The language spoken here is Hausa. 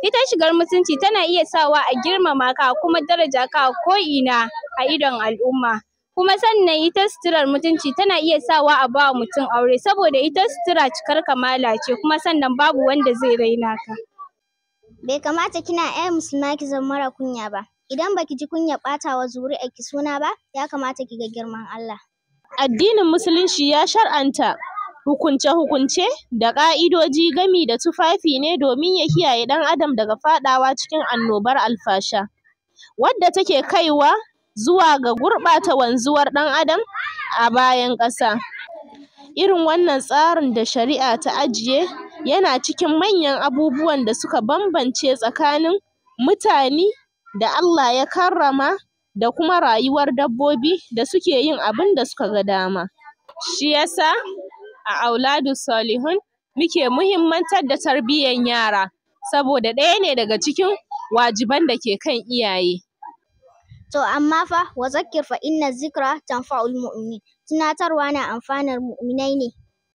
ita shigar mutunci tana iya sawa a girmama ka kuma daraja ka ko ina a idon al'umma kuma sannan ita suturar mutunci tana iya sawa a bawa mutum aure saboda ita sutura cikar kamala ce kuma sannan babu wanda zai raina ka bai kamata kina ƴar musulma ki zama mara kunya ba idan baki ji kunyar ɓata wa zuri'arki suna ba ya kamata ki ga girman Allah addinin musulunci ya shar'anta hukunce-hukunce da ƙa'idoji gami da tufafi ne domin ya kiyaye ɗan adam daga faɗawa cikin annobar alfasha wadda take kaiwa zuwa ga gurɓata wanzuwar ɗan adam a bayan ƙasa irin wannan tsarin da shari'a ta ajiye yana cikin manyan abubuwan da suka bambance tsakanin mutane da Allah ya karrama da kuma rayuwar dabbobi da suke yin abin da suka ga dama shi yasa a auladu salihun muke muhimmantar da tarbiyyar yara saboda ɗaya ne daga cikin wajiban da ke kan iyaye to amma fa wa zakkir fa inna zikra tanfa'ul mu'minin tunatarwa na amfanar mu'minai ne